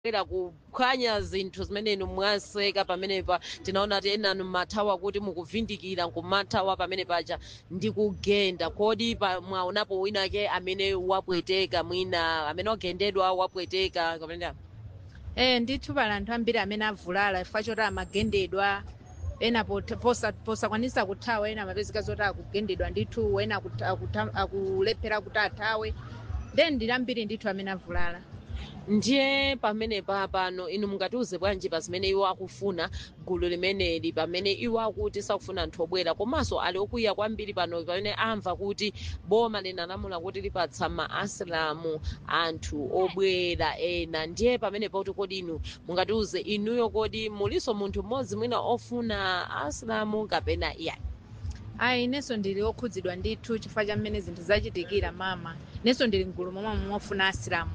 era kuphwanya zinthu zimene inu mwaseka pamenepa tinaona kuti enanu mmathawa kuti mukuvindikira nkumathawa pamene paja ndi kugenda kodi pa- mwaonapo winake amene wapweteka mwina amene wagendedwa wapweteka kapena Eh ndithu pali anthu ambiri amene avulala chifukwa choti amagendedwa ena pot- posa- posakwanisa kuthawa ena amapezeka zoti akugendedwa ndithu ena akuta- akuta- akulephera kuti athawe then ndili ambiri ndithu amene avulala ndiye pamene pa pano inu mungatiuze bwanji pa zimene iwo akufuna gulu limeneli pamene iwo akuti sakufuna anthu obwera komanso ali okwiya kwambiri pano pamene amva kuti boma linalamula kuti lipatsa maasilamu anthu obwera ena ndiye pamene pauti kodi inu mungatiuze inuyo kodi muliso munthu mmodzi mwina ofuna asilamu kapena iyayi ayi inenso ndili okhudzidwa ndithu chifukwa cha mmene zinthu zachitikira mama inenso ndili mgulu momwe mofuna asilamu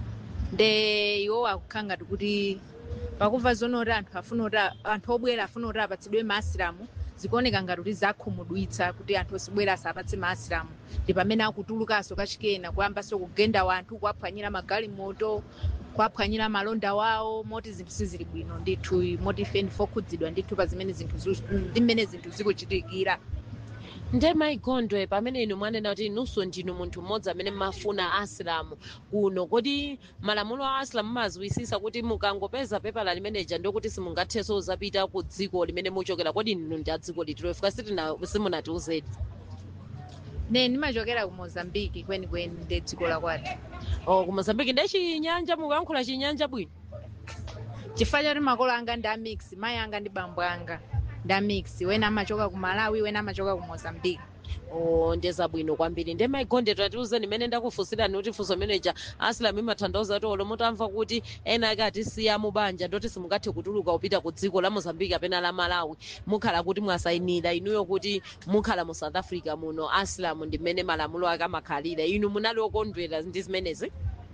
nde iwo akukhala ngati kuti pakumva zoona kuti anthu afuna kuti a- anthu obwera afuna kuti apatsidwe maasilamu zikuoneka ngati kuti zakhumudwitsa kuti anthu osibwera asapatse maasilamu ndi pamene akutulukanso kachikena kuyambanso kugenda wanthu kuwaphwanyira magalimoto kuwaphwanyira malonda wawo moti zinthu sizili bwino ndithu moti ife ndife okhudzidwa ndithu pa zimene zinthu zu- ndi mmene zinthu zikuchitikira nde maigondwe pamene inu mwanena kuti inunso ndinu munthu mmodzi amene mmafuna asilamu kuno kodi malamulo a asilamu maziywisisa kuti mukangopeza pepala limeneja ndokuti simungathenso zapita ku dziko limene muchokera kodi inu ndi a dziko litiro ifika sitina simunatiuzedi ne ndimachokera ku mozambiki kwenikweni ndi dziko la kwathu o ku mozambiki nde chinyanja mukuyankhula chinyanja bwino chifukwa choti makolo anga ndi amix mayi anga ndi bambo anga ndi amix wena amachoka ku malawi wena amachoka ku mozambiki o ndeza bwino kwambiri nde maigonde tatiuzeni imene ndakufunsirani kuti funso meneja asilamu imatanthauza kuti olo mutamva kuti ena ake atisiya mu banja ndoti simungathe kutuluka kupita ku dziko la mozambiki kapena la malawi mukhala kuti mwasayinira inuyo kuti mukhala mu south africa muno asilamu ndi mmene malamulo ake amakhalira inu munali okondwera ndi zimenezi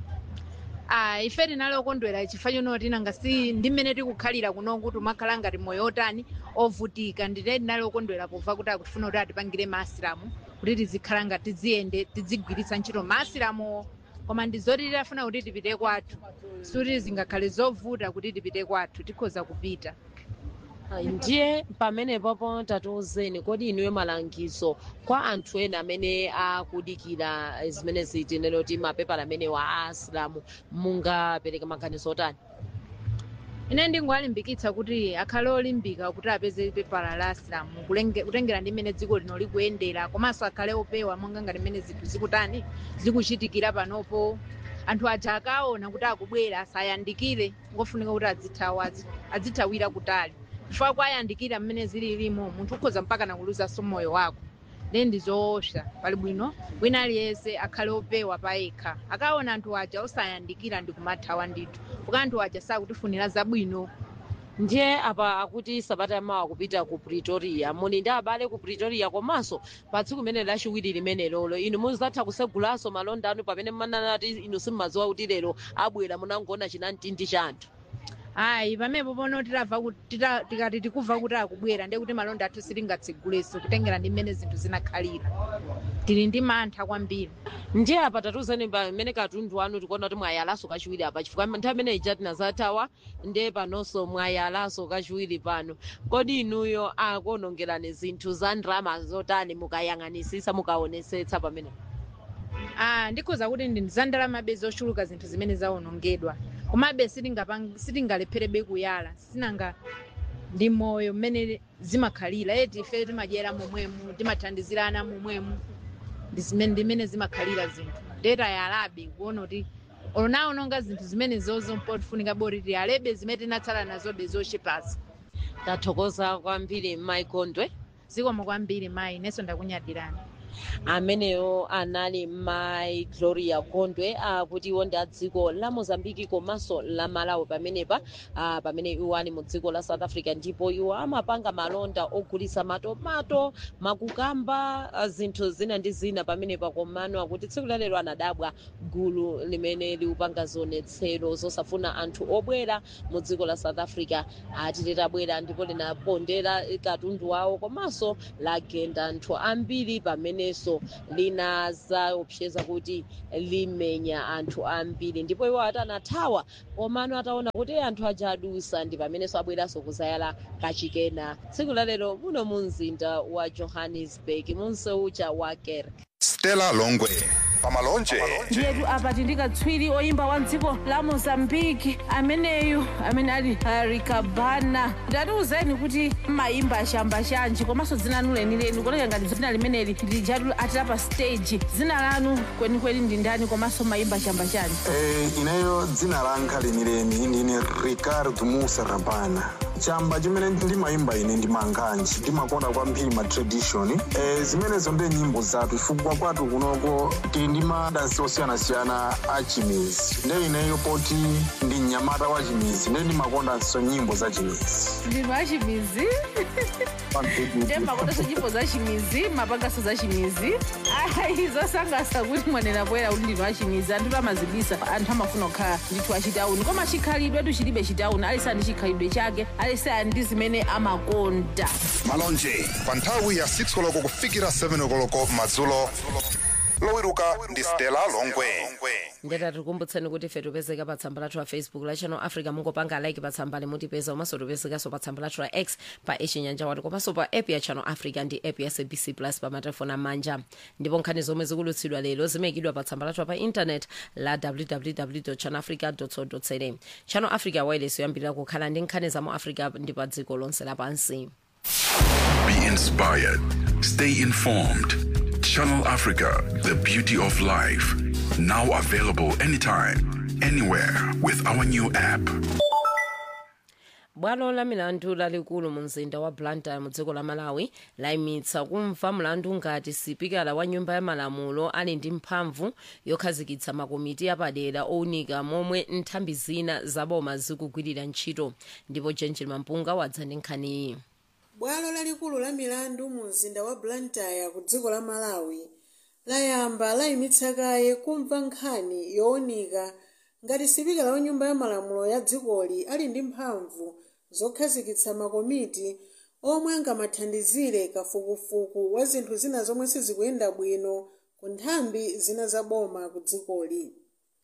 ah ife tinali okondwera chifukwa chonoti nanga si ndi mmene tikukhalira kuno kuti umakhala ngati moyo otani ovutika ndite tinali okondwera pomva kuti akutifuna kuti atipangire maasilamu kuti tizikhala ngati tiziyende tizigwiritsa ntchito maasilamuwo koma ndi zoti tidafuna kuti tipite kwathu sikuti zingakhale zovuta kuti tipite kwathu tikhoza kupita ndiye pamene papo tatiuzeni kodi inuyo malangizo kwa anthu ena amene akudikira zimene zitinene kuti mapepala amene wa asilamu mungapereke maganizo otani ine ndingowalimbikitsa kuti akhale olimbika kuti apeze pepala la asilamu kulenge- kutengera ndi mmene dziko lino likuyendera komanso akhale opewa monga ngati mmene zinthu zikutani zikuchitikira panopo anthu aja akaona kuti akubwera asayandikire ngofunika kuti adzithawa adzi- adzithawira kutali chifukwa kwayandikira mmene zililimo munthu ukhoza mpaka nakuluzanso moyo wako then ndizoopsa pali bwino wina aliyense akhale opewa payekha akaona anthu aja osayandikira ndi kumathawa ndithu kuka anthu aja sakutifunira zabwino ndiye apa akuti sabata yamawa kupita ku pretoria muli ndi abale ku pretoria komanso pa tsiku limene lachiwiri limene lolo inu muzatha kusegulanso malonda anu pamene mmanena kuti inu simmadziwa kuti lero abwera munangoona chinamtindi cha anthu ayi pamenepo pono titamva kuti tita- tikati tikumva kuti akubwera ndiye kuti malonda athu sitingatsegulenso kutengera ndi mmene zinthu zinakhalira tili ndi mantha kwambiri ndiye apa tatuzeni pamene katundu wanu tikuona kuti mwayalanso kachiwiri apa chifukwa nthawi imene ija tinazathawa ndiye panonso mwayalanso kachiwiri pano kodi inuyo akuonongerani zinthu za ndrama zotani mukayang'anisisa mukaonesetsa pamene ah ndikhoza kuti ndi za ndalamabe zochuluka zinthu zimene zawonongedwa komabe sitingapang- sitingalepherebe kuyala sinanga ndi moyo mmene zimakhalira eti ife timadyera momwemu timathandizirana momwemu ndi zimene ndi mmene zimakhalira zinthu ndeta yalabe kuona kuti onaononga zinthu zimene zozo mpotifunika boti tiyalebe zimene tinatsala nazobe zochepazi tathokoza kwambiri maikondwe zikomo kwambiri mayi inenso ndakunyadirani ameneyo anali mai gloria gondwe akuti iwo ndi a dziko la mozambiki komanso la malawi pamenepa ah, pamene iwo ali mu dziko la south africa ndipo iwo amapanga malonda ogulisa matomato makukamba ah, zinthu zina ndi zina pamenepa komano akuti tsiku lalero anadabwa gulu limene liupanga zionetsero zosafuna anthu obwera mu dziko la south africa ati litabwera ndipo linapondera katundu wawo komanso lagenda anthu ambiri pamene limenenso linazaopseza kuti limenya anthu ambiri ndipo iwo atanathawa komano ataona kuti anthu aja adusa ndi pamenenso abweranso kuzayala kachikena tsiku lalero muno mu mzinda wa johannesburg munseucha wa kerk stella longwe pamalonje ndiyetu apa tindikatswiri oyimba wa dziko la mozambiki ameneyu amene ali arikabana ndatiuzeni kuti mayimba ashamba chanji komanso dzina lanu lenileni kuoneka ngati dzina limeneli lijatu atira pa stage dzina lanu kwenikweni ndi ndani komanso mayimba ashamba chanji Eh, ineyo dzina langa lenileni ndine ricardo musa rabana chamba chimene ndimayimba ine ndimanganji ndimakonda kwambiri ma tradition eh, zimenezo ndi nyimbo zathu chifukwa kwathu kunoko tili ndi madansi osiyanasiyana a chimizi nde ineyo poti ndi mnyamata wa chimizi nde ndimakondanso nyimbo za chimizi ndinu achimizi ndemakondanso nyimbo za chimizi mapangaso za chimizi ayi zosangalatsa kuti mwanena poyera kuti ndinu achimizi anthu amazibisa anthu amafuna kukhala ndithu achitauni koma chikhalidwe chilibe chitauni aliyense ali ndi chikhalidwe chake aliyense ali ndi zimene amakonda malonje pa nthawi ya 6 koloko kufikira 7 koloko madzulo lowiruka ndi stella longwe ndeta tikumbutseni kuti ife tipezeka pa tsamba lathu la facebook la channel africa mungopanga like pa tsamba limutipeza komanso tipezekanso pa tsamba lathu la x pa echinyanja wati komanso pa app ya channel africa ndi app ya sabc plus pa matelefoni amanja ndipo nkhani zomwe zikulutsidwa lero zimayikidwa pa tsamba lathu pa internet la www channel africa co za channel africa wireless yoyambirira kukhala ndi nkhani za mu africa ndi pa dziko lonse lapansi Be inspired. Stay informed. Channel Africa, the beauty of life. Now available anytime, anywhere with our new app. bwalo la milandu lalikulu mu mzinda wa blantyre mu dziko la malawi layimitsa kumva mlandu ngati sipikala wa nyumba ya malamulo ali ndi mphamvu yokhazikitsa makomiti apadera owunika momwe nthambi zina zaboma zikugwirira ntchito ndipo genjil mampunga wadza ndi nkhaniyi bwalo lalikulu la milandu mu mzinda wa blantyre ku dziko la malawi layamba layimitsa kaye kumva nkhani yowunika ngati sipikala wa nyumba ya malamulo ya dzikoli ali ndi mphamvu zokhazikitsa makomiti omwe angamathandizire kafukufuku wa zinthu zina zomwe sizikuyenda bwino ku nthambi zina za boma ku dzikoli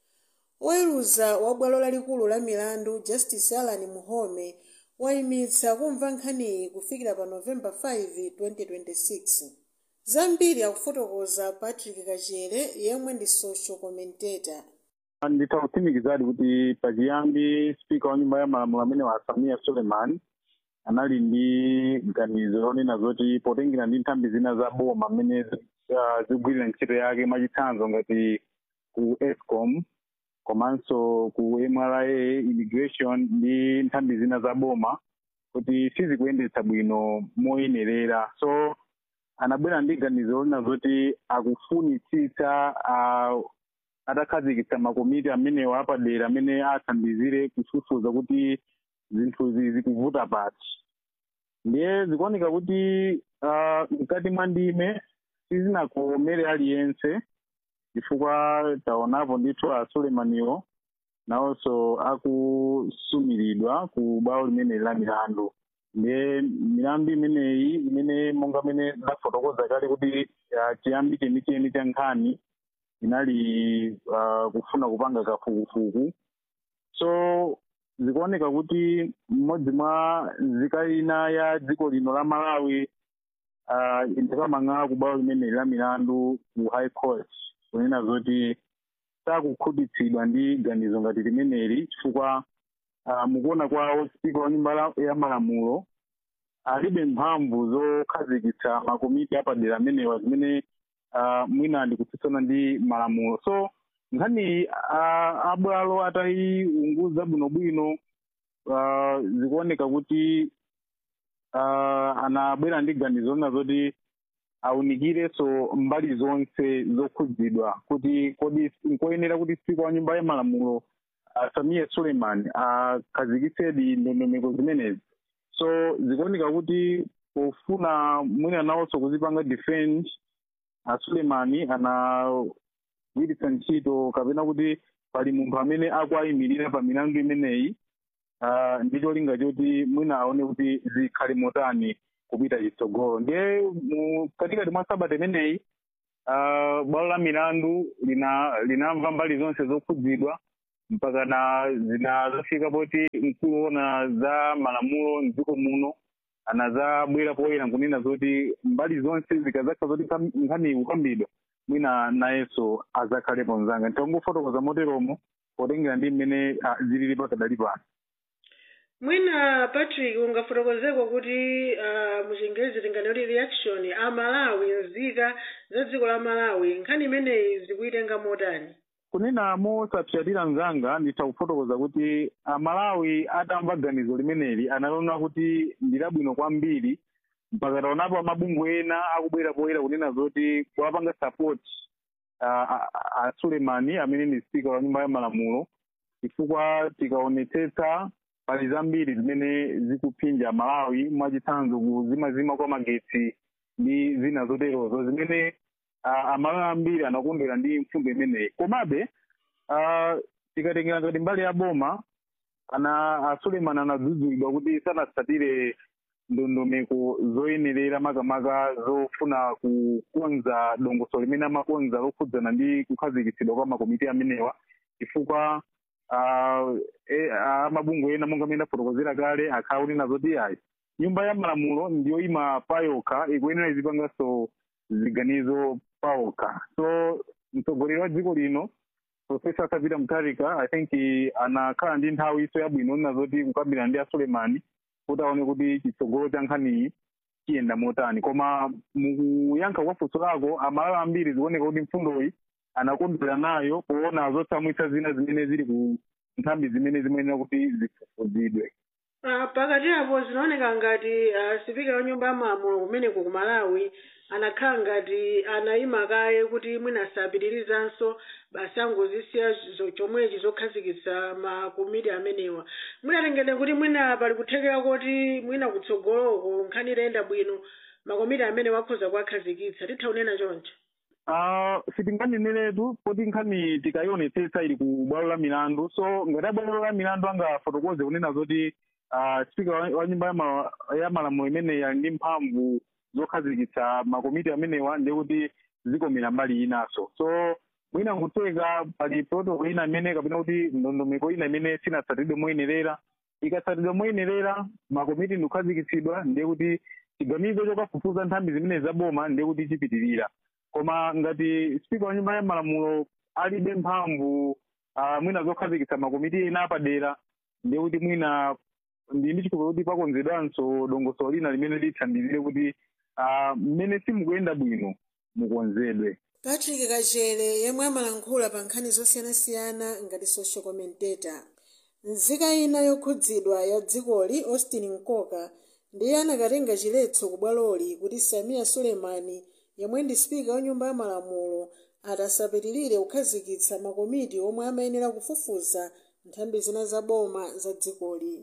oweruza wa bwalo lalikulu la milandu justice alan muhome wayimitsa kumva nkhaniyi kufikira pa novemba 5 2026 zambiri akufotokoza patrick kachere yemwe ndi social commentator nditha kutsimikizadi kuti pachiyambi spika wa nyumba ya malamulo amene wa samia suleiman anali ndi ganizo lonena zoti potengera ndi nthambi zina za boma amene uh, zikugwirira ntchito yake mwachitsanzo ngati ku escom komanso ku mra immigration ndi nthambi zina za boma kuti sizikuyendetsa bwino moyenerera so anabwera ndi ganizo lonena zoti akufunitsitsa uh, atakhazikitsa makomiti amenewo apadera amene athandizire kufufuza kuti zinthuzi zikuvuta pati ndiye zikuoneka kuti uh, mkati mwa ndime sizinakomere aliyense chifukwa taonapo ndithu a sulemaniwo nawonso akusumiridwa ku bwalo limene la milandu ndiye milandu imeneyi imene monga mene ndafotokoza kale kuti uh, chiyambi chenicheni cha nkhani inali uh, kufuna kupanga kafukufuku so zikuoneka kuti mmodzi mwa nzika ina ya dziko lino la malawi uh, indikamang'ala ku bwalo limeneli la milandu ku high court kunena zoti sakukhutitsidwa ndi ganizo ngati limeneli chifukwa uh, mukuona kwawo spika wa nyumba ya malamulo alibe mphamvu zokhazikitsa makomiti apadera amenewa zimene uh, mwina ndikutsutsana ndi malamulo so nkhani uh, abwalo atayiunguza bwinobwino uh, zikuoneka kuti uh, anabwera ndi ganizo lina zoti awunikirenso mbali zonse zokhudzidwa kuti kodi nkoyenera kuti spika wa nyumba ya malamulo uh, samia suleiman akhazikitsedi uh, ndondomeko zimenezi so zikuoneka kuti pofuna mwina nawonso kuzipanga defend asulemani anagwiritsa ntchito kapena kuti pali munthu amene akuayimirira pa milandu imeneyi uh, ndi cholinga choti mwina aone kuti zikhale motani kupita chitsogolo ndiye mu katikati mwa sabata imeneyi uh, bwalo la milandu lina linamva mbali zonse zokhudzidwa mpaka na zinazafika poti mkulu wona za malamulo mdziko muno anazabwera poyera nkunena zoti mbali zonse zikazakha zoti kam- nkhani ikukambidwa mwina nayenso azakhalepo mzanga nditangofotokoza moteromo potengera ndi mmene ah, zilili pakadali pano mwina patrick ungafotokozeko kuti uh, muchingerezi tinganoti reaction a malawi nzika za dziko la malawi nkhani imeneyi zikuitenga motani kunena mosapsatira mzanga nditha kufotokoza kuti amalawi atamva ganizo limeneli anaona kuti ndi labwino kwambiri mpaka taonapo amabungwe ena akubwera poyera kunena zoti kuwapanga support uh, a sulemani amene ndi spika wa nyumba ya malamulo chifukwa tikaonetsetsa pali zambiri zimene zikuphinja malawi mwachitsanzo kuzimazima kwa magetsi ndi zina zoterozo zimene uh, amalawi ambiri anakondwera ndi mfundo imeneyi komabe uh, tikatengera ngati mbali ya boma ana asuleman anadzudzulidwa kuti sanatsatire ndondomeko zoyenerera makamaka zofuna kukonza dongosolo limene amakonza lokhudzana ndi kukhazikitsidwa kwa makomiti amenewa chifukwa uh, e, amabungwe ena monga amene ndafotokozera kale akhala kunena zoti ayi nyumba ya malamulo ndiyoyima payokha ikuyenera izipanganso ziganizo pawokha so mtsogoleri wa dziko lino profesa savita mutharika i think anakhala ndi nthawi iso yabwino nena zoti kukambirana ndi asulemani kuti aone kuti chitsogolo cha nkhaniyi chiyenda motani koma mukuyankha kwa funso lako amalawi ambiri zikuoneka kuti mfundoyi anakondwera nayo poona zotsamwitsa zina zimene zili ku nthambi zimene zimayenera kuti zifufuzidwe uh, pakati apo zinaoneka ngati uh, sipika wa nyumba ya malamulo kumeneko ku malawi anakhala ngati anayima kaye kuti mwina asapitirizanso basi angozisiya zo- chomwechi zokhazikitsa makomiti amenewa mwinatengere kuti mwina pali kuthekera kuti mwina kutsogoloko nkhani itayenda bwino makomiti amene wakhoza kuwakhazikitsa titha kunena choncho Uh, sitinganeneretu poti nkhani tikayionetsetsa ili ku bwalo la milandu so ngati bwalo la milandu angafotokoze kunena zoti uh, spika wa wa nyumba ya ma- ya malamulo imeneyi ali ndi mphamvu zokhazikitsa makomiti amenewa ndi kuti zikomera mbali inaso so mwina nkutheka pali protocol ina imene kapena kuti ndondomeko ina imene sinatsatidwe moyenerera ikatsatidwa moyenerera makomiti ndikukhazikitsidwa ndiye kuti chiganizo chokafufuza nthambi zimene zaboma ndiye kuti chipitirira koma ngati spika wa nyumba ya malamulo alibe mphamvu uh, mwina zokhazikitsa makomiti ena apadera ndiye kuti mwina ndi ndi chikhulupiriro kuti pakonzedwanso dongosolo lina limene lithandizire kuti uh, mmene simukuyenda bwino mukonzedwe patrick kachere yemwe amalankhula pa nkhani zosiyanasiyana ngati social commentator nzika ina yokhudzidwa ya dzikoli austin nkoka ndiye anakatenga chiletso ku bwaloli kuti samia sulemani yemwe ndi spika wa nyumba ya malamulo atasapitirire kukhazikitsa makomiti omwe amayenera kufufuza nthambi zina za boma za dzikoli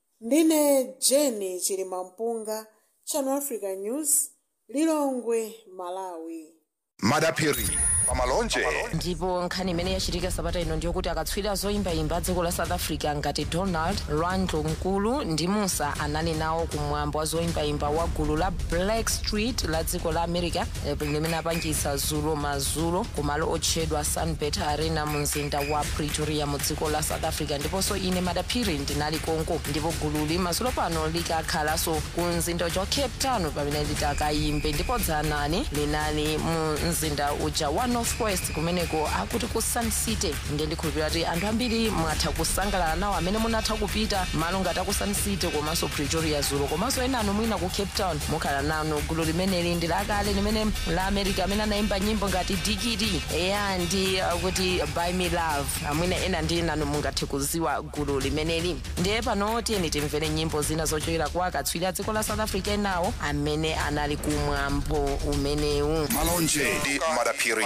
ndine jeni chilimampunga channel africa news lilongwe malawi madapiri pamalonje ndipo nkhani imene yachitika sabata ino ndiyokuti akatswiri zoyimbayimba dziko la south africa ngati donald randlo mkulu ndi musa anali nawo kumwambo wa zoyimbayimba wa gulu la black street la dziko la america eh, limene apangisa zulo mazulo kumalo otchedwa sunbet arena mu mzinda wa pretoria mu dziko la south africa ndiponso ine madapiri ndinali konko ndipo gululi mazulo pano likakhalanso ku mzinda uja wa cape town pamene litakayimbe ndipo dzanani linali mu mzinda uja wa north west kumeneko akuti ku sun city ndiye ndikhulupirira kuti anthu ambiri mwatha kusangalala nawo amene munatha kupita malo ngati aku sun city komanso pretoria zulo komanso ena anu mwina ku cape town mukhala nano gulu limeneli ndi lakale limene la america amene anayimba nyimbo ngati dikiti eya ndi uh, kuti buy me love amwina ena ndi nanu mungathe kuziwa gulu limeneli ndiye pano tiyeni timvere nyimbo zina zochokera kwa akatswiri a dziko la south africa enawo amene anali kumwambo umenewu malonje ndi madapiri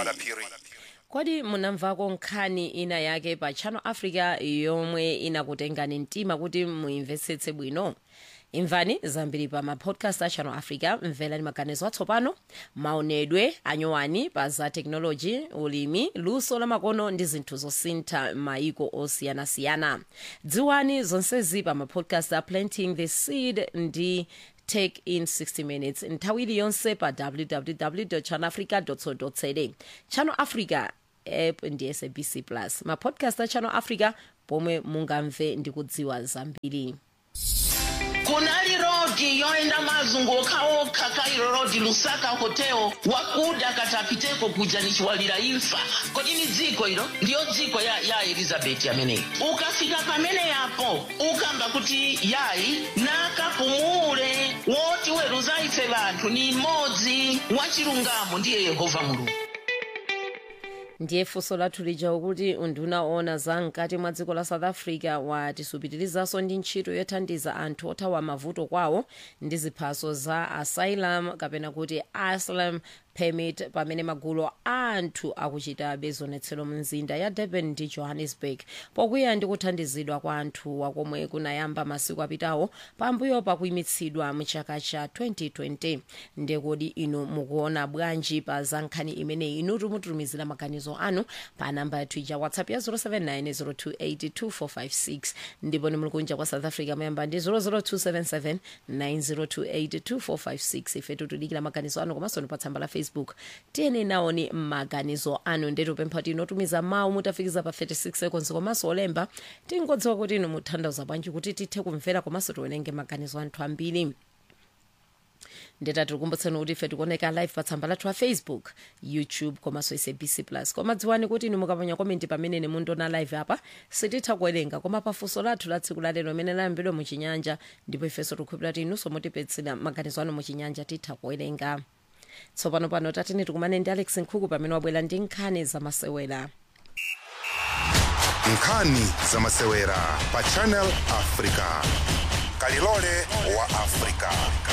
kodi munamvako nkhani ina yake pa channel africa yomwe inakutengani mtima kuti muimvetsetse bwino imvani zambiri pa mapodcast a channel africa mverani maganizo atsopano maonedwe anyowani pa za teknoloji ulimi luso la makono ndi zinthu zosintha maiko osiyanasiyana dziwani zonsezi pa mapodcast a planting the seed ndi take in 60 minutes nthawi iliyonse pa www channelafrica co za channel africa app ndi sabc plus mapodcast a channel africa pomwe mungamve ndi kudziwa zambiri kunali rodi yoenda mazunguka okha kairo rodi lusaka hotel wakuda katapiteko kuja nichiwalira imfa kodi ni dziko ilo ndiyo dziko ya, ya elizabeti ameneyi ukafika pamene yapo ukamba kuti yayi nakapumule woti weruza ife vanthu ni mmodzi wachilungamo ndiye yehova mulungu ndiye funso lathu lija ukuti unduna ona za mkati mwa dziko la south africa watisupitirizanso ndi ntchito yothandiza anthu othawa mavuto kwawo ndi ziphaso za asylum kapena kuti asylum permit pamene magulu a anthu akuchitabe zionetsero mu mzinda ya durban ndi johannesburg pokwiya ndi kuthandizidwa kwa anthu wakomwe kunayamba masiku apitawo pambuyo pakuyimitsidwa mu chaka cha 2020 ndekodi inu mukuona bwanji pa za nkhani imeneyi inu timutumizira maganizo anu pa namba yathu ija whatsapp ya 079 ndipo nimuli kunja kwa south africa muyamba ndi 00277 90282456 ife tutudikira maganizo anu komanso pa tsamba la facebook tiyene nawoni maganizo anu ndetu pempha kuti inotumiza mawu mutafikiza pa 36 seconds komanso olemba tingodziwa kuti inu muthandauza bwanji kuti tithe kumvera komanso tiwerenge maganizo anthu ambiri ndeta tikukumbutsani kuti ife tikuoneka live pa tsamba lathu la facebook youtube komanso sabc plus koma dziwani kuti inu mukapanya komenti pamene mundiona live apa sititha kuwerenga koma pafunso lathu la tsiku lalero limene layambidwa muchinyanja ndipo ifenso tikukhulupirira kuti inunso mutipetsera maganizo anu muchinyanja titha kuwerenga tsopano pano tatini tikumane ndi alex nkhuku pamene wabwera ndi nkhani zamasewera nkhani zamasewera pa channel africa kalilole wa africa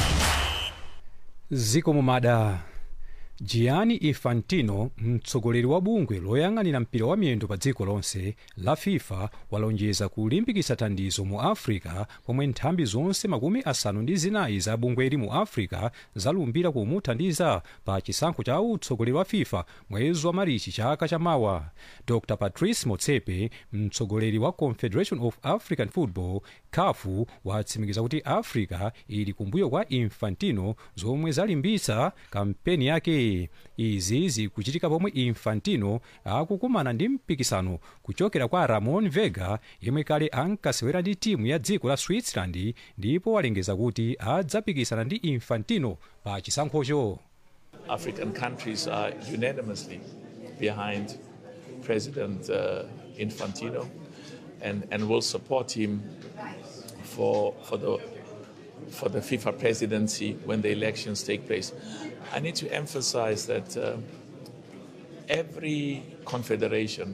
ziko mumada gianni infantino mtsogoleri wa bungwe loyang'anira mpira wa miyendo pa dziko lonse la fifa walonjeza kulimbikitsa thandizo mu africa pomwe nthambi zonse makumi asanu ndi zinayi za bungweli mu africa zalumbira kumuthandiza pa chisankho cha utsogoleri wa fifa mwezi wa marichi chaka chamawa dr patrice motsepe mtsogoleri wa confederation of african football kafu watsimikiza kuti africa ili kumbuyo kwa infantino zomwe zalimbitsa kampeni yake izi zikuchitika pomwe infantino akukumana ndi mpikisano kuchokera kwa ramon vega yemwe kale ankasewera ndi timu ya dziko la switzerland ndipo walengeza kuti adzapikisana ndi infantino pa chisankhocho African countries are unanimously behind President uh, Infantino and, and will support him for, for, the, for the FIFA presidency when the elections take place. I need to emphasize that uh, every confederation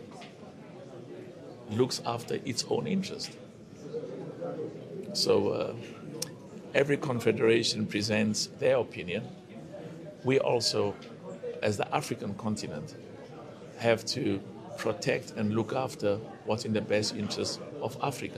looks after its own interest. So uh, every confederation presents their opinion. We also, as the African continent, have to protect and look after what's in the best interest of Africa.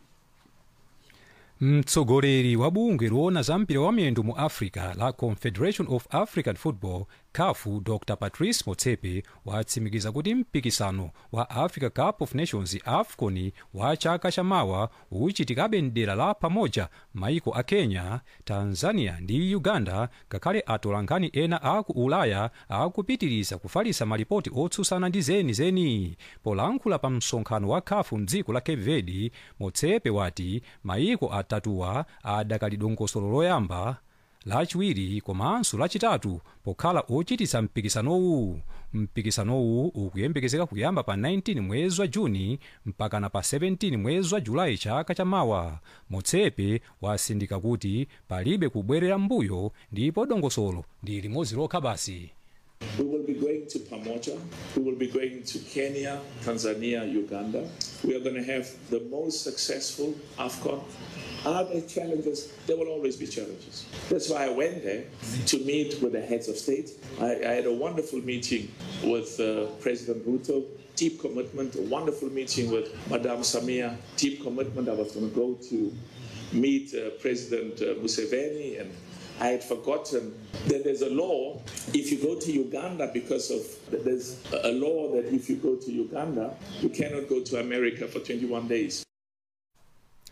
mtsogoleri wa bungwe loona za mpira wa miyendo mu africa la confederation of african football kafu dr patrice motsepe watsimikiza kuti mpikisano wa africa cup of nations afcon wa chaka chamawa uchitikabe mdera la pamoja maiko a kenya tanzania ndi uganda ngakhale atolankhani ena aku ulaya akupitiriza kufalisa malipoti otsutsana ndi zenizeni polankhula pa msonkhano wa kafu mdziko la cape verde motsepe wati maiko atatuwa adakali dongosolo loyamba lachiwiri komanso lachitatu pokhala ochititsa mpikisanowu mpikisanowu ukuyembekezeka kuyamba pa 19 mwezi wa juni mpakana pa 17 mwezi wa julayi chaka chamawa motsepe wasindika kuti palibe kubwerera mbuyo ndipo dongosolo ndi limodzi lokha basi We will be going to Pamoja. We will be going to Kenya, Tanzania, Uganda. We are going to have the most successful AFCON. Are there challenges? There will always be challenges. That's why I went there to meet with the heads of state. I, I had a wonderful meeting with uh, President Ruto, deep commitment, a wonderful meeting with Madame Samia, deep commitment. I was going to go to meet uh, President uh, Museveni and I had forgotten that there's a law if you go to Uganda because of there's a law that if you go to Uganda you cannot go to America for 21 days.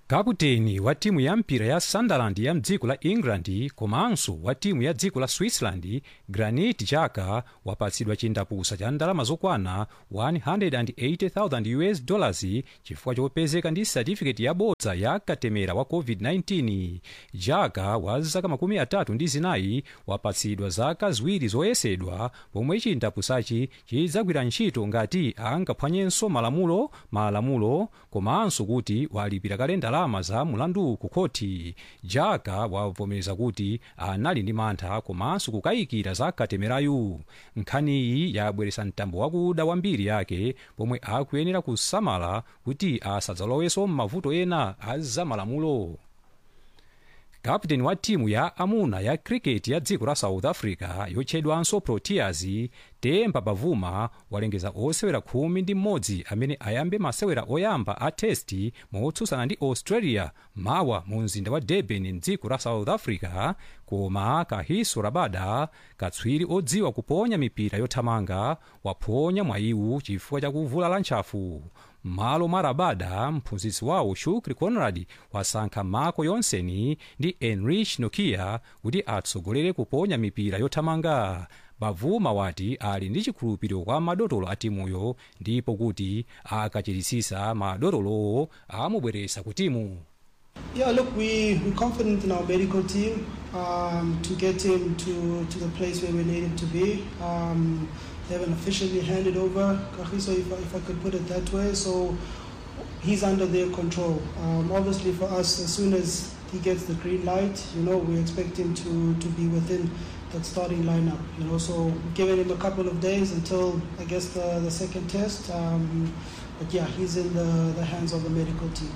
kaputeni wa timu ya mpira ya sunderland ya mdziko la england komanso wa timu ya dziko la switzerland granit xhaka wapatsidwa chindapusa cha ndalama zokwana 180,000 us dollars chifukwa chopezeka ndi satifiketi yabodza ya katemera wa covid-19 xhaka wa zaka makumi atatu ndi zinayi wapatsidwa zaka ziwiri zoyesedwa pomwe chindapusachi chidzagwira ntchito ngati angaphwanyenso malamulo malamulo komanso kuti walipira kale ndalama za mulandu ku khoti xhaka wavomereza kuti anali ndi mantha komanso kukayikira za katemerayu nkhaniyi yabweretsa mtambo wakuda wa mbiri yake pomwe akuyenera kusamala kuti asadzalowenso m'mavuto ena a zamalamulo kapteni wa timu ya amuna ya cricket ya dziko la south africa yotchedwanso proteas temba bavuma walengeza osewera khumi ndi mmodzi amene ayambe masewera oyamba a testi motsutsana ndi australia mawa mu mzinda wa durban mdziko la south africa koma kahiso rabada katswiri odziwa kuponya mipira yothamanga waphonya mwayiwu chifukwa cha kuvulala ntchafu m'malo mwa rabada mphunzitsi wawo shukri conrad wasankha marco yonseni ndi enrich nokia kuti atsogolere kuponya mipira yothamanga bavuma wati ali ndi chikhulupiriro kwa madotolo a timuyo ndipo kuti akachirisisa madotolowo amubweretsa ku timu Yeah, look, we, we're confident in our medical team um, to get him to, to the place where we need him to be. Um, they haven't officially handed over Kahiso, if, I- if I could put it that way. So he's under their control. Um, obviously, for us, as soon as he gets the green light, you know, we expect him to, to be within that starting lineup. You know, so we've given him a couple of days until I guess the, the second test. Um, but yeah, he's in the, the hands of the medical team.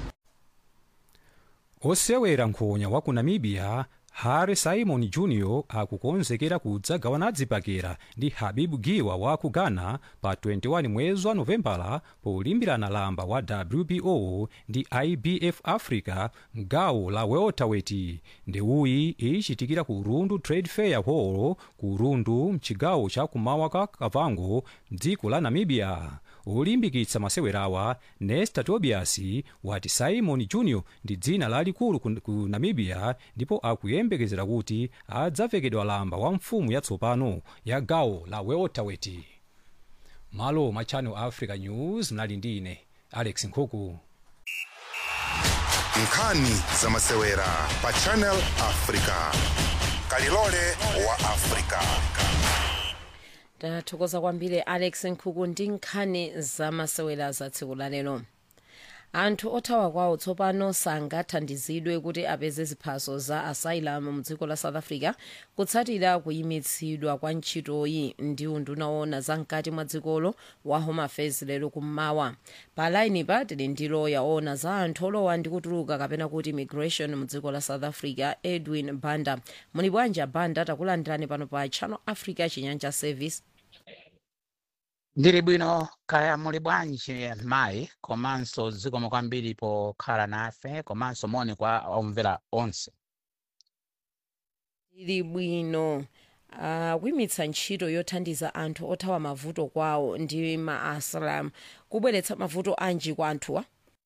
osewera nkhonya wa ku namibia harry simon jr akukonzekera kudzagawana dzipakira ndi habibu giwa wa ku ghana pa 21 mwezi wa novembala polimbirana lamba wa wbo ndi ibf africa mgawo la welterweight ndewuyi ichitikira ku rundu trade fair hall ku rundu mchigawo cha kumawa ka kavango mdziko la namibia olimbikitsa masewerawa nesta tobias wati simon jr ndi dzina lalikulu ku, ku namibia ndipo akuyembekezera kuti adzavekedwa lamba wa mfumu yatsopano ya gawo la welterweight malo ma channel africa news mnali ndi ine alex nkhuku nkhani za masewera pa channel africa kalilole wa africa tathokoza kwambiri alex nkhuku ndi nkhani zamasewera za tsiku la lero anthu othawa kwawo tsopano sangathandizidwe kuti apeze ziphaso za asylum mu dziko la south africa kutsatira kuyimitsidwa kwa ntchitoyi ndi unduna woona za mkati mwa dzikolo wa home affairs lero kummawa pa laini pa tili ndi loya woona za anthu olowa ndi kutuluka kapena kuti immigration mu dziko la south africa edwin banda muli bwanji banda takulandirani pano pa channel africa chinyanja service ndili bwino kaya muli bwanji mayi komanso zikomo kwambiri pokhala nafe komanso moni kwa omvera onse ili bwino uh, kuyimitsa ntchito yothandiza anthu othawa mavuto kwawo ndi ma asylum kubweretsa mavuto anji kwa anthuwa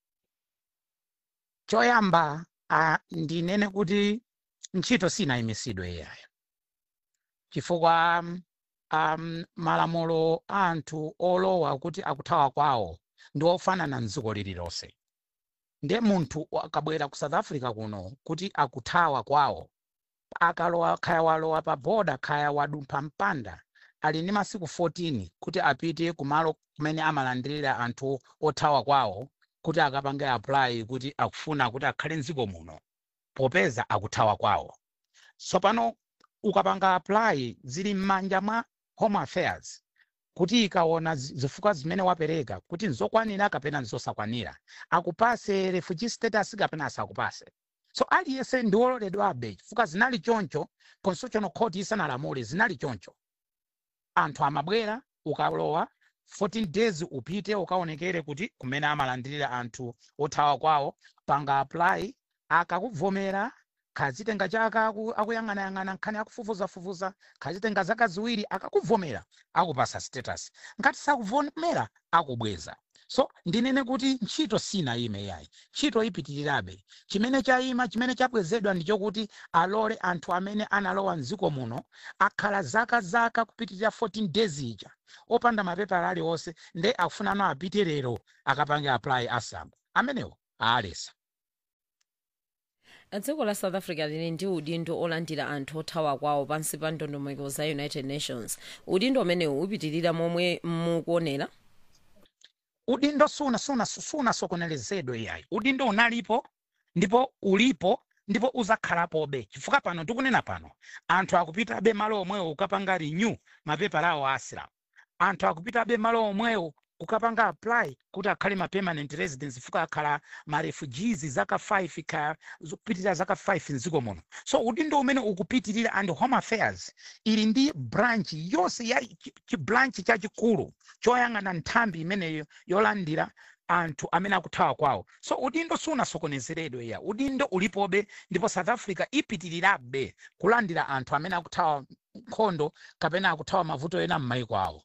choyamba uh, ndinene kuti ntchito sinayimitsidwe iyayo chifukwa um, um, malamulo a anthu olowa kuti akuthawa kwawo ndi ofanana mdziko lililonse ndiye munthu akabwera ku south africa kuno kuti akuthawa kwawo akalowa khaya walowa pa boda khaya wadumpha mpanda ali ndi masiku 14 kuti apite kumalo kumene amalandirira anthu othawa kwawo kuti akapange apply kuti akufuna kuti akhale mdziko muno popeza akuthawa kwawo tsopano ukapanga apply zili m'manja mwa home affairs kuti ikaona zi- zifukwa zimene wapereka kuti nzokwanira kapena nzosakwanira akupase refugee status kapena asakupase so aliyense ndi wololedwabe chifukwa zinali choncho constitutional court isanalamule zinali choncho anthu amabwera ukalowa 14 days upite ukaonekere kuti kumene amalandirira anthu othawa kwawo panga apply akakuvomera kazitenga chaka aku- akuyang'anayang'ana nkhani akufufuzafufuza kazitenga zaka ziwiri akakuvomera akupasa status ngati sakuvomera akubweza so ndinene kuti ntchito sinayime yayi ntchito ipitirirabe chimene chayima chimene chapwezedwa ndichokuti alole anthu amene analowa mdziko muno akhala zaka zaka kupitirira 14 days ija opanda mapepala aliwonse nde akufunano apite lero akapange apply asam amenewo aalesa dziko la south africa lili ndi udindo olandira anthu othawa kwawo pansi pa ndondomeko za united nations udindo umenewu upitirira momwe mukuonera udindo suna suna sunasokonezedwe yayi udindo unalipo ndipo ulipo ndipo uzakhalapobe chifukwa pano tikunena pano anthu akupitabe malo omwewo kukapanga renew mapepala awo a asilamu anthu akupitabe malo omwewo kukapanga apply kuti akhale ma permanent residence fuka akhala ma refugees zaka 5 ka zopitirira zaka 5 mdziko muno so udindo umene ukupitirira and home affairs ili ndi branch yonse ya chibranchi chachikulu choyang'ana nthambi imeneyo yolandira anthu amene akuthawa kwawo so udindo sunasokonezeredwe ya udindo ulipobe ndipo south africa ipitirirabe kulandira anthu amene akuthawa nkhondo kapena akuthawa mavuto ena m'mayiko awo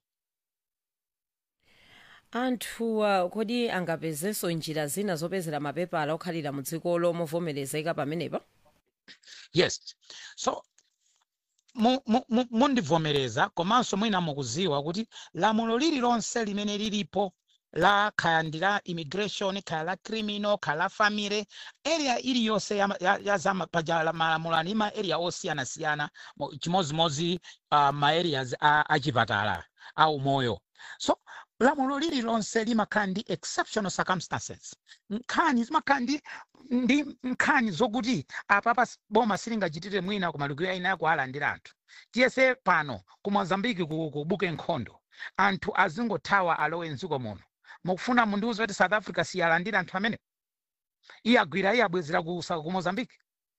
anthu uh, kodi angapezenso njira zina zopezera mapepala okhalira mu dziko lomovomerezeka pamenepa yes so mu- mu- mu- mundivomereza komanso mwina mukuziwa kuti lamulo lililonse limene lilipo la khaya ndi la immigration khaya la criminal khaya la family area iliyonse ya, ya, ya za ma- paja la malamulo ani ma area osiyanasiyana mo- chimodzimodzi uh, ma areas a, a chipatala au moyo so lamulo lililonse limakhala ndi exceptional circumstances nkhani zimakhala ndi ndi nkhani zokuti apapa s- boma silingachitire mwina kumalukiro ina yakualandira anthu tiyese pano ku mozambiki ku, ku buke nkhondo anthu azingothawa alowe mdziko muno mukufuna mundiuze kuti south africa siyalandira anthu amene iye agwira iye abwezera ku, sa- ku mozambiki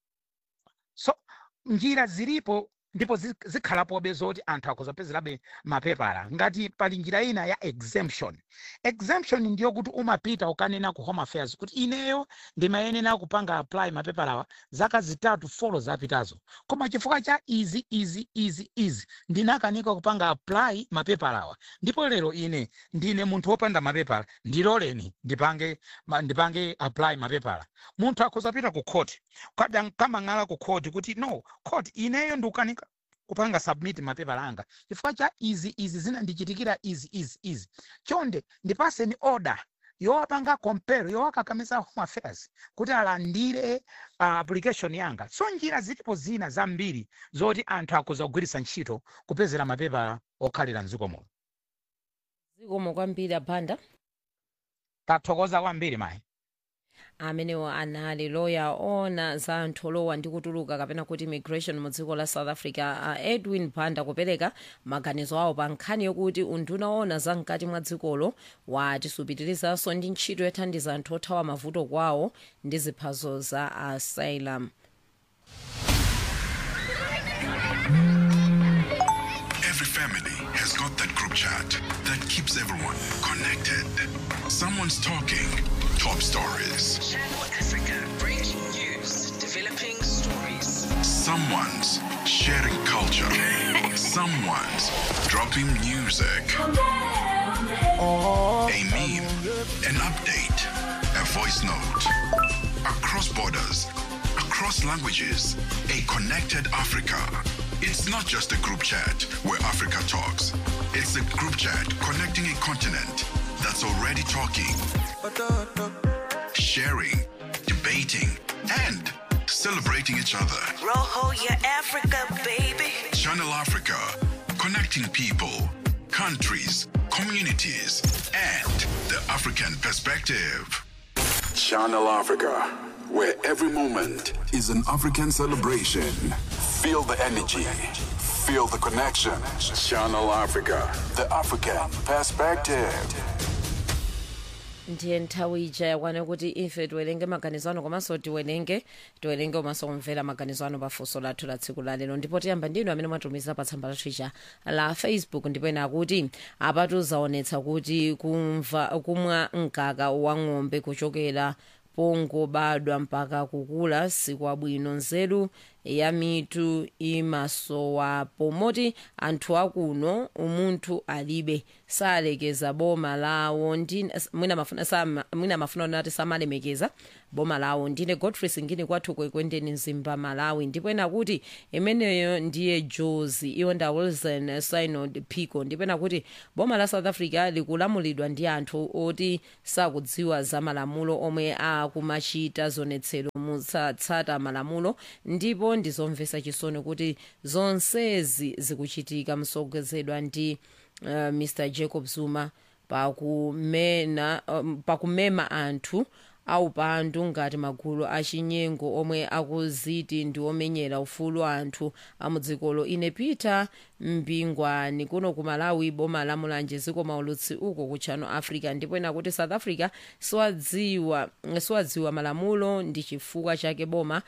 so njira zilipo ndipo zi- zikhalapobe zoti anthu akuzapezerabe mapepala ngati pali njira ina ya exemption exemption ndiyo kuti umapita ukanena ku home affairs kuti ineyo ndimayenera kupanga apply mapepalawa zaka zitatu folo zapitazo koma chifukwa cha izi izi izi izi ndinakanika kupanga apply mapepalawa ndipo lero ine ndine munthu wopanda mapepala ndiloleni ndipange ma- ndipange apply mapepala munthu akuzapita ku court kada kamang'ala ku court kuti no court ineyo ndikukanika kupanga submit mapepala anga chifukwa cha izi izi zinandichitikira izi izi izi chonde ndipaseni order yowapanga compare yowakakamiza home affairs kuti alandire uh, application yanga so njira zilipo zina zambiri zoti anthu akuza kugwiritsa ntchito kupezera mapepala okhalira mdziko muno zikomo kwambiri abanda tathokoza kwambiri mayi amenewo anali loya ona za anthu olowa ndi kutuluka kapena kuti immigration mu dziko la south africa uh, edwin banda kupereka maganizo awo pa nkhani yokuti unduna ona za mkati mwa dzikolo wati supitirizaso ndi ntchito yothandiza anthu othawa mavuto kwawo ndi ziphaso za asylum Every family has got that group chat that keeps everyone connected. Someone's talking top stories. Channel Africa breaking news, developing stories. Someone's sharing culture. Someone's dropping music. A meme, an update, a voice note. Across borders, across languages, a connected Africa. It's not just a group chat where Africa talks. It's a group chat connecting a continent that's already talking, sharing, debating, and celebrating each other. Roho your Africa, baby. Channel Africa, connecting people, countries, communities, and the African perspective. Channel Africa, where every moment is an African celebration. Feel the energy, feel the connection. Channel Africa, the African perspective. ndiye nthawi ija yakwana kuti ife tiwerenge maganizo ano komanso tiwerenge tiwerenge komanso kumvera maganizo ano pafunso lathu la tsiku la lero ndipo tiyamba ndinu amene mwatumiza pa tsamba lathu ija la facebook ndipo ena akuti apatu zaonetsa kuti kumva kumwa mkaka wa ng'ombe kuchokera pongobadwa mpaka kukula sikwabwino nzeru ya mitu imasowapo moti anthu akuno umunthu alibe salekeza boma lawo ndine mwina mafuna sama- mwina mafuna onati samalemekeza boma lawo ndine godfrey singini kwathu kwekwendeni mzimba malawi ndipo ena kuti imeneyo ndiye jozi iwonda wilson synod pico ndipo ena kuti boma la south africa likulamulidwa ndi anthu oti sakudziwa za malamulo omwe akumachita zonetsero mutsatsata malamulo ndipo ndizomvetsa chisoni kuti zonsezi zikuchitika msogozedwa ndi uh, mr jacob zuma pakumena um, pakumema anthu aupandu ngati magulu achinyengo omwe akuziti ndi omenyera ufulu anthu amudzikolo ine peter mbingwani kuno ku malawi boma la mulanje ziko maulutsi uko ku channel africa ndipo ena kuti south africa siwadziwa siwadziwa malamulo ndi chifukwa chake boma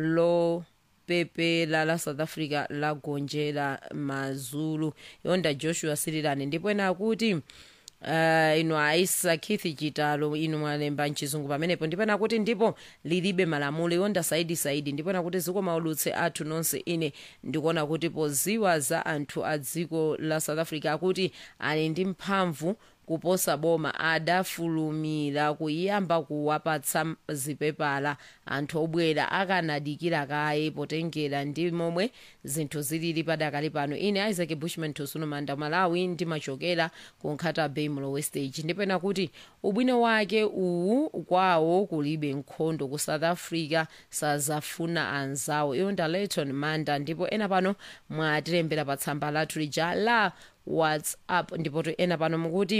lopepela la south africa lagonjera mazulu yonda joshua sirilani ndipo ena kuti uh, ino aisa keith chitalo inu mwalemba mchizungu pamenepo ndipena kuti ndipo lilibe malamulo yonda saidi saidi ndipena kuti ziko maulutse athu nonse ine ndikuona kuti poziwa za anthu a dziko la south africa akuti ali ndi mphamvu kuposa boma adafulumira kuyamba kuwapatsa zipepala anthu obwera akanadikira kaye potengera ndi momwe zinthu zilili padakali pano ine isaac bushman tosunumanda malawi ndimachokera ku nkhata bay mlowe stage ndipena kuti ubwino wake uwu kwawo kulibe nkhondo ku south africa sazafuna anzawo iyo nda layton manda ndipo ena pano mwatilembera pa tsamba lathu lija la whatsapp ndipo ena pano mukuti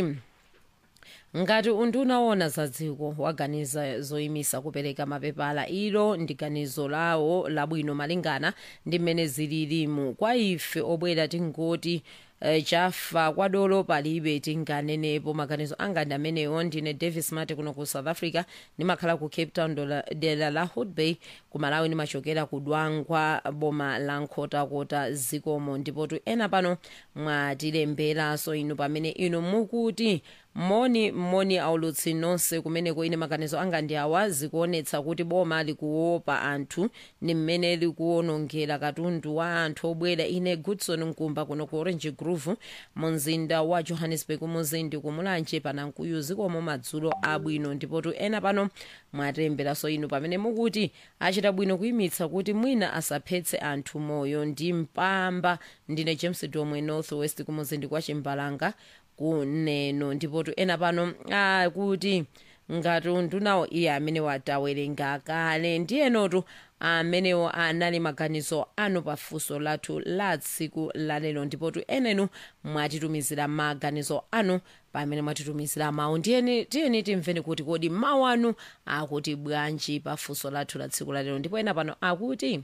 ngati undunaona za dziko waganiza zoyimisa kupereka mapepala ilo ndi ganizo lawo labwino malingana ndi mmene zililimu kwa ife obwera tingoti eh, chafa kwadolo palibe tinganenepo maganizo anga ndi amenewo ndine davis mate kuno ku south africa ndimakhala ku cape town dola- dera la hood bay ku malawi ndimachokera ku dwangwa boma la nkhotakota zikomo ndipotu ena pano mwatilemberanso inu pamene inu mukuti moni moni aulutsi nonse kumeneko ine maganizo anga ndi awa zikuonetsa kuti boma likuopa anthu ni mmene likuwonongera katundu wa anthu obwera ine goodson nkumba kuno ku orange grove mu mzinda wa johannesburg muzindi kumulanje panankuyu zikomo madzulo abwino ndipotu ena pano mwatemberanso inu pamene mukuti achita bwino kuyimitsa kuti mwina asaphetse anthu moyo ndi mpamba ndine james domwe north west kumuzindi kwa chimbalanga kuneno ndipotu ena pano akuti ngati undunawo iye amene watawerenga kale ndiyenotu amenewo anali maganizo anu pafunso lathu la tsiku lalero ndipotu enenu mwatitumizira maganizo anu pamene mwatitumizira mawu ndiyeni tiyeni timveni kuti kodi mawu anu akuti bwanji pafunso lathu la tsiku lalero ndipo ena pano akuti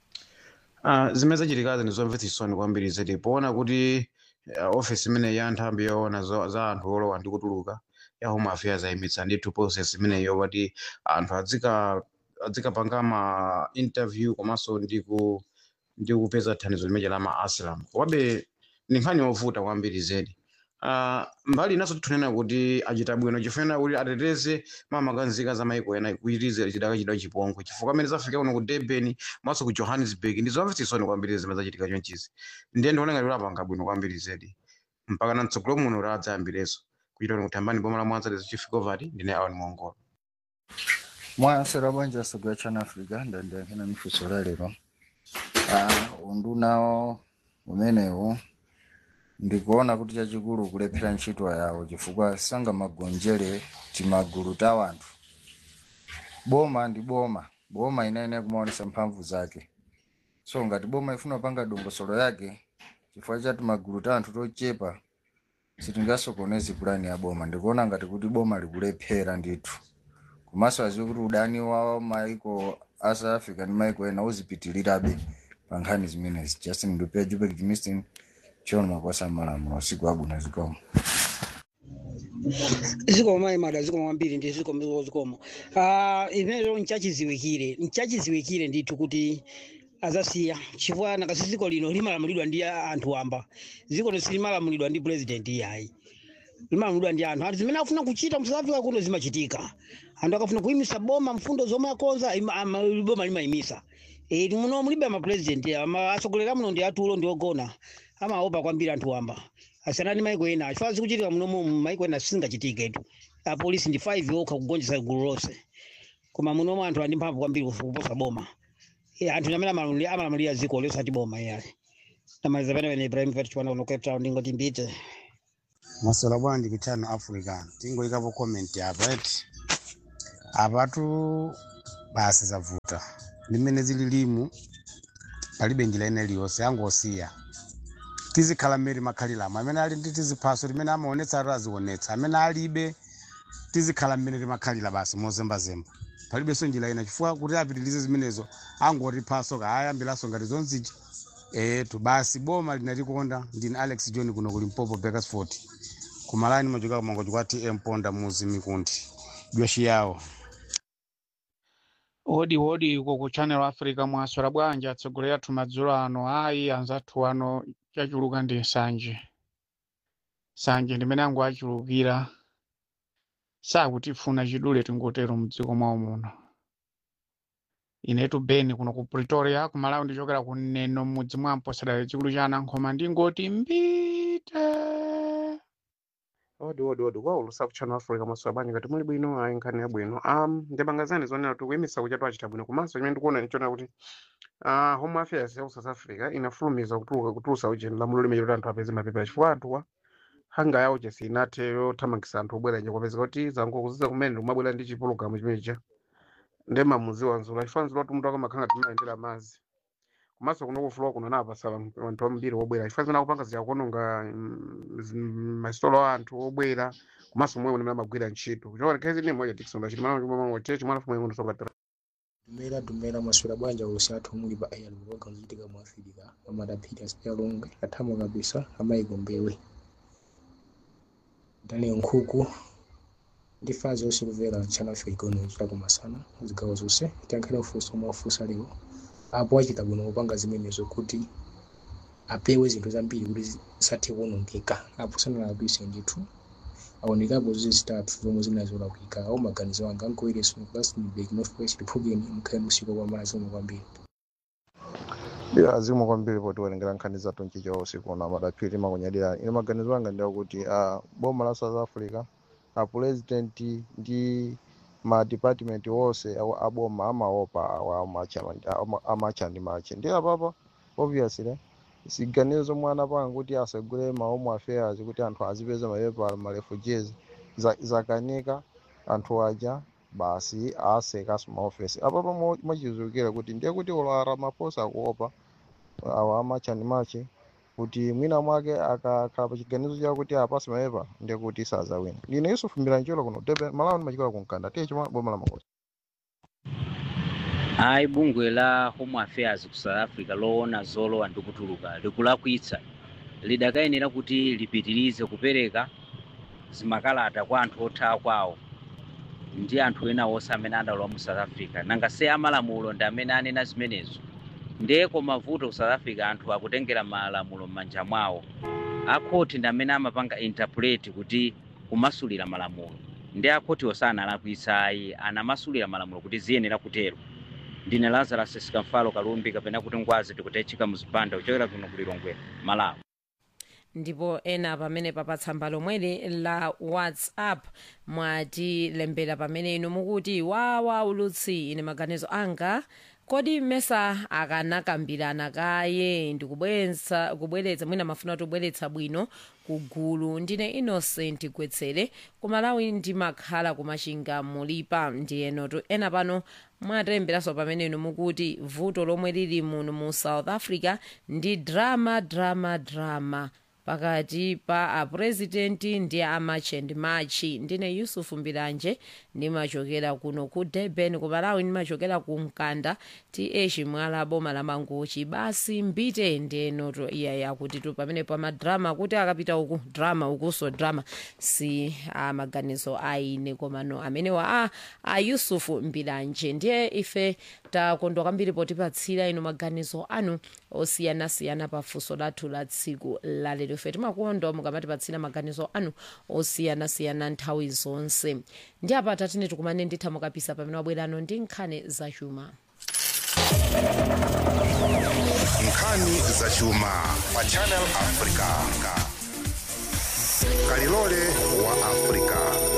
Uh, zimene zachitikazi ndi zomvetsa chisoni kwambiri zedi poona kuti uh, ofisi imene ya nthambi yoona zo- za anthu olowa ndi kutuluka ya home affairs ayimitsa ndithu process imeneyo pati anthu adzika adzikapanga ma interview komanso ndi ku ndi kupeza thandizo limene la ma asylum komabe ndi nkhani yovuta kwambiri zedi uh, mbali inaso tikunena kuti achita bwino chifukwa kuti ateteze mamakanzika za maiko ena kuchitize chidaka chidwa chipongwe chifukwa amene zafika kuno ku durban maso ku johannesburg ndi zomvetsa chisoni kwambiri zimene zachitika chonchizi ndiye ndiona ngati lapanga bwino kwambiri zedi mpaka na mtsogolo muno ladzayambireso kuchita kuti kuthambani boma la mwanza lezo chief govert ndine awa ni mongola mwasera bwanji asogwa chana africa ndandiyankhena mifunso la lero Ah, undunawo umenewu ndikuona kuti chachikulu kulephera ntchito yawo chifukwa sangamagonjere timagulu ta wanthu boma ndi boma boma inaene kumaonesa mphamvu zake so ngati boma ifuna kupanga dongosolo yake chifukwa chati magulu ta anthu tochepa sitingasokonezi pulani ya boma ndikuona ngati kuti boma likulephera ndithu komanso aziwe kuti udani wa maiko a south africa ndi maiko ena uzipitirirabe pa nkhani zimenezi justin ndupea jupek jimistin chiona makwasa malamulo siku abwino zikomo zikomo mayi mada zikomo kwambiri ndi zikomo zikomo Ah, imenezo nchachiziwikire nchachiziwikire ndithu kuti azasiya chifukwa nakasi dziko lino limalamulidwa ndi anthu amba dziko lonse limalamulidwa ndi president iyayi limalamulidwa ndi anthu anthu zimene akufuna kuchita mu south africa kuno zimachitika anthu akafuna kuyimisa boma mfundo zomwe akonza ima- ama- boma limayimisa Eh, muno mulibe amapurezidenti atsogoleri muno ndi atulo ndi ogona amaopa kwambiri anthu wamba asiyana ndi maiko ena chifukwa zikuchitika muno mu maiko ena sizingachitiketu apolisi ndi 5 okha kugonjetsa gulu lonse koma munomu anthu ali ndi mphamvu kwambiri kuposa boma Eh, anthu amene amalamulira amalamulira dziko losati boma iyayi namaliza pene ibrahim vet chipanda kuno cape town ndingoti mbite maswera bwanji kuchano africa tingoikapo comment apa eti apatu basi zavuta limene zili limu palibe njira ina iliyonse angosiya tizikhala mmene makhaliramo amene ali ndi tiziphaso limene amaonetsa atu azionetsa amene alibe tizikhala mmene timakhalira basi mozembazemba palibenso njira ina chifukwa kuti apitirize zimenezo angoti phaso kaayambiranso ngati zonzichi etu basi boma linatikonda ndine alex john kuno kuli mpopo bakersford kumalani machoka kumangoji kwa tm ponda muzi mikundi jwashi yawo wodi wodi uko ku channel africa mwaswera bwanji atsogoleri athu madzulo ano ayi anzathu ano chachuluka ndi nsanje nsanje ndimene angu achulukira sakutifuna chidule tingotero mdziko mwawo muno inetu beni kuno ku pretoria kumalawi ndichokera ku neno m'mudzi mwa mposadale chikulu cha anankhoma ndingoti mbite odi odi odi kwa ulusa kuchano africa masowa bwanji ngati muli bwino ayi nkhani yabwino um ndimangazani zonena kuti kuyimisa kuchatu achita bwino komanso chimene ndikuona nichona kuti uh, home affairs ya ku south africa inafulumiza kutuluka kutulusa ujeni lamulo limene kuti anthu apeze mapepa chifukwa anthuwa hanga yawo chesi inathe yothamangisa anthu obwera nje kwapezeka kuti zangokuziza kumene ndimabwera ndi chipulogalamu chimenecha ndi mamuziwa nzula chifukwa nzula kuti munthu akamakhala timayendera mazi komanso kuno kufulowa kuno napasa anthu ambiri obwera chifukwa zimene akupanga ziyakuononga masitolo a anthu obwera komanso momwe limene amagwira ntchito kuchoka khezi ni moja tikisonga chiti mana chimwe chimwe chimwe anafumu yangu ndosokatira dumera dumera maswera bwanja usi athu muli pa air luboga kuchitika mu africa amadaphiri asiyalonga athamo kabisa amayigombewe daniel nkhuku ndi fazi osilivera channel africa ikono chitako masana zigawo zonse tiyankhale ufunso omwe wafunsa lero apo achita bwino kupanga zimenezo kuti apewe zinthu zambiri kuti zisathe kuonongeka apo sanalabise ndithu aonekapo zizi zitatu zomwe zinazolakwika au maganizo anga ankoyereso rustenburg northwest republican mkhale musiko kwa mala zomwe kwambiri bila azimwe kwambiri poti werengera nkhani zathu mchicha usiku na madaphiri makunyadira ine maganizo anga ndi akuti uh, boma la south africa a president ndi ma department wonse awa- aboma amaopa awa amacha- ama- amacha ndi mache ndi apapa obviously siganizo zomwe anapanga kuti asagule ma home affairs kuti anthu azipeza mapepa ma refugees za- zakanika anthu aja basi asekaso maofesi apapa mo- mochizukira kuti ndiye kuti ulo ramaphosa akuopa awa amacha ndi mache kuti mwina mwake akakhala pa chiganizo chawo kuti apase mapepa ndiye kuti sazawina ndine yusufu mbilancholo kuno Durban malawi ndimachikola kunkanda tiye chimwe boma la makosi ayi bungwe la home affairs ku south africa loona zolowa ndi kutuluka likulakwitsa lidakayenera kuti lipitirize kupereka zimakalata kwa anthu othawa kwawo ndi anthu ena onse amene adalowa mu south africa nanga se amalamulo ndi amene anena zimenezo ndiye koma vuto ku south africa anthu akutengera malamulo m'manja mwawo akhoti ndi amene amapanga interpret kuti kumasulira malamulo ndi akhoti osana alakwitsa ayi anamasulira malamulo kuti ziyenera kutero ndine lazarus sikamfalo kalumbi kapena kuti ngwazi tikutechika muzipanda kuchokera kuno kulilongwe malawi ndipo ena pamene papatsamba lomweli la whatsapp mwatilembera pamene inu mukuti wawa ulutsi ine maganizo anga kodi mmesa akanakambirana kaye ndikubweretsa kubweretsa mwina mafuna kuti kubweretsa bwino kugulu ndine innocent gwetsere kumalawi ndimakhala kumachinga mulipa ndiyenotu ena pano mwatemberanso pamene inu mukuti vuto lomwe lili muno mu south africa ndi drama drama drama pakati pa apurezidenti ndi amachend machi ndine yusufu mbiranje ndimachokera kuno ku durban ku malawi ndimachokera ku mkanda th mwala boma la mangochi basi mbite ndenoto iyaya kuti tu pamene pamadrama kuti akapita uku drama ukuso drama si amaganizo aine komano amenewa a, a yusufu mbiranje ndiye ife takondwa kwambiri potipatsira inu maganizo anu osiyanasiyana pafunso lathu la tsiku lalero ife timakondwa mukamatipatsira maganizo anu osiyanasiyana nthawi zonse ndi apa tatine tikumane nditha mukapisa pamene wabwerano ndi nkhani zachuma nkhani zachuma pa channel africa kalilole wa africa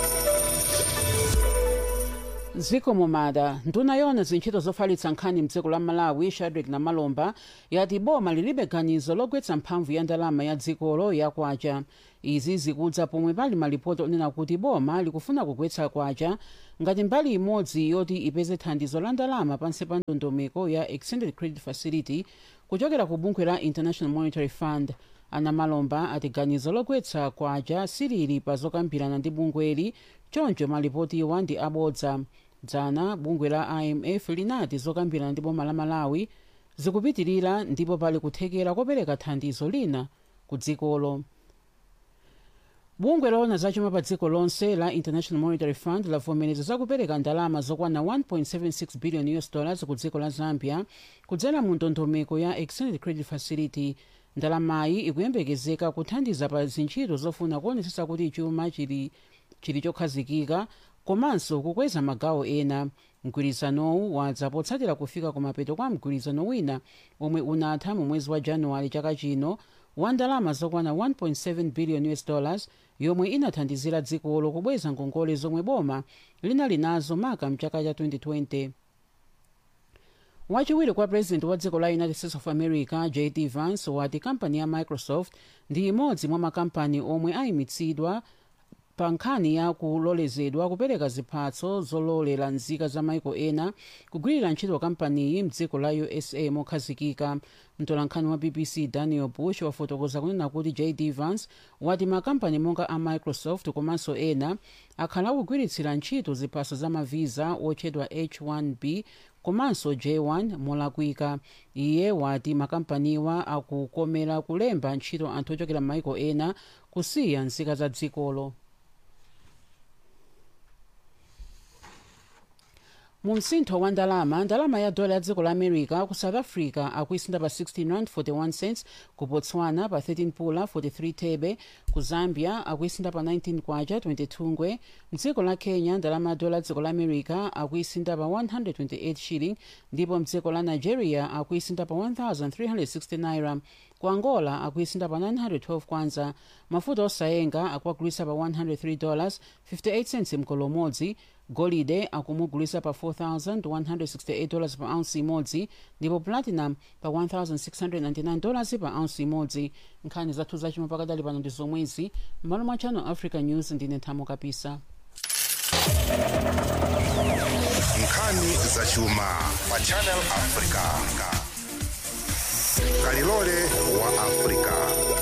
dziko mumada nduna yona zintchito zofalitsa nkhani mdziko la malawi shadrack namalomba yati boma lilibe ganizo logwetsa mphamvu ya ndalama ya dzikolo yakwacha izi zikudza pomwe pali malipoti onena kuti boma likufuna kugwetsa kwacha ngati mbali imodzi yoti ipeze thandizo la ndalama pansi pa ndondomeko ya extended credit facility kuchokera ku bungwe la international monetary fund anamalomba ati ganizo logwetsa kwacha silili pa zokambirana ndi bungweli choncho malipotiwa ndi abodza dzana bungwe la imf linati zokambirana ndi boma la malawi zikupitirira ndipo pali kuthekera kopereka thandizo lina ku dzikolo bungwe lona zachuma pa dziko lonse la international monetary fund lavomereza zakupereka ndalama zokwana 1.76 billion us dollars ku dziko la zambia kudzera mu ndondomeko ya extended credit facility ndalamayi ikuyembekezeka kuthandiza pa zintchito zofuna kuonetsetsa kuti chuma chili chili chokhazikika komanso kukweza magawo ena mgwirizanowu wadza potsatira kufika kumapeto kwa mgwirizano wina omwe unatha mu mwezi wa januwale chaka chino wa ndalama zokwana 1.7 billion us dollars yomwe inathandizira dzikolo kubweza ngongole zomwe boma linali nazo maka mchaka cha 2020 wachiwiri kwa president wa dziko la united states of america jd vance wati kampani ya microsoft ndi imodzi mwa makampani omwe ayimitsidwa pa nkhani ya kulolezedwa kupereka ziphatso zolowera nzika za maiko ena kugwirira ntchito kampaniyi mdziko la usa mokhazikika mtolankhani wa bbc daniel bush wafotokoza kunena kuti jd vance wati makampani monga a microsoft komanso ena akhala akugwiritsira ntchito ziphaso za mavisa otchedwa h1b komanso j1 molakwika iye wati makampaniwa akukomera kulemba ntchito anthu ochokera m'maiko ena kusiya nzika za dzikolo mu msintho wa ndalama ndalama ya dola ya dziko la america ku south africa akuisinda pa 16 rand 41 cents ku botswana pa 13 pula 43 thebe ku zambia akuisinda pa 19 kwacha 22 ngwe mdziko la kenya ndalama ya dola ya dziko la america akuisinda pa 128 shilling ndipo mdziko la nigeria akuisinda pa 1360 naira ku angola akuisinda pa 912 kwanza mafuta osayenga akuagulisa pa 103 dollars 58 cents mkolo umodzi golide akumugulisa pa 4168 dollars pa ounce imodzi ndipo platinum pa 1699 dollars pa ounce imodzi nkhani zathu zachuma pakadali pano ndi zomwezi m'malo mwa channel africa news ndine nthamo kapisa nkhani zachuma pa channel africa kalilole wa africa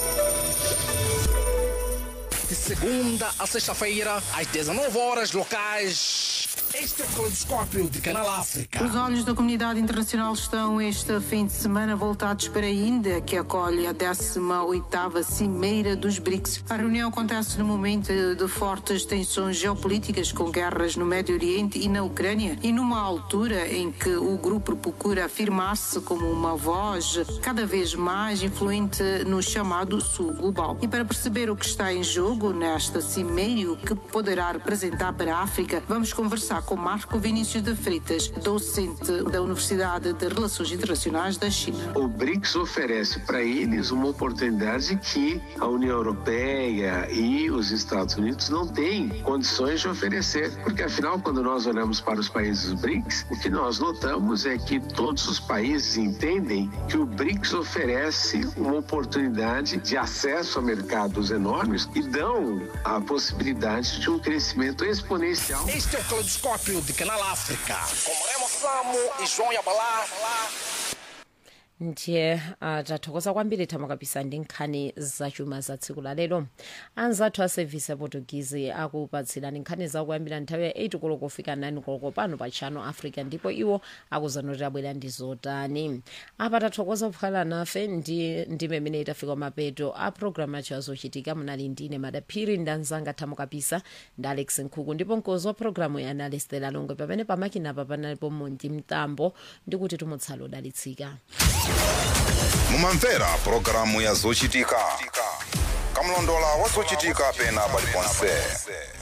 De segunda a sexta-feira, às 19 horas locais. Este é o Caleidoscópio de Canal África. Os olhos da comunidade internacional estão este fim de semana voltados para a Índia, que acolhe a 18ª Cimeira dos BRICS. A reunião acontece no momento de fortes tensões geopolíticas com guerras no Médio Oriente e na Ucrânia e numa altura em que o grupo procura afirmar-se como uma voz cada vez mais influente no chamado Sul Global. E para perceber o que está em jogo nesta cimeira e o que poderá representar para a África, vamos conversar com Marco Vinícius de Freitas, docente da Universidade de Relações Internacionais da China. O BRICS oferece para eles uma oportunidade que a União Europeia e os Estados Unidos não têm condições de oferecer, porque afinal, quando nós olhamos para os países BRICS, o que nós notamos é que todos os países entendem que o BRICS oferece uma oportunidade de acesso a mercados enormes e dão a possibilidade de um crescimento exponencial. Este é o Caleidoscópio de Canal África. Com Remo Samo e João Yabalá. ndiye uh, tathokoza kwambiri thamo kapisa ndi nkhani zachuma za tsiku la lero anzathu a sevisi aportugizi akupatsirani nkhani zakuyambira nthawi ya 8 koloko kufika 9 koloko pano pa channel africa ndipo iwo akuzanoti abwera ndi zotani apa tathokoza kukhala nafe ndi ndime imene itafika mapeto a programu yacho azochitika munali ndine madaphiri ndi anzanga thamo kapisa ndi alex nkhuku ndipo mkozi wa programu ya analistela longwe pamene pamakinapa panalipo monti mtambo ndikuti tumutsala odalitsika mumamvera pulogalamu ya zochitika kamlondola wa zochitika pena paliponse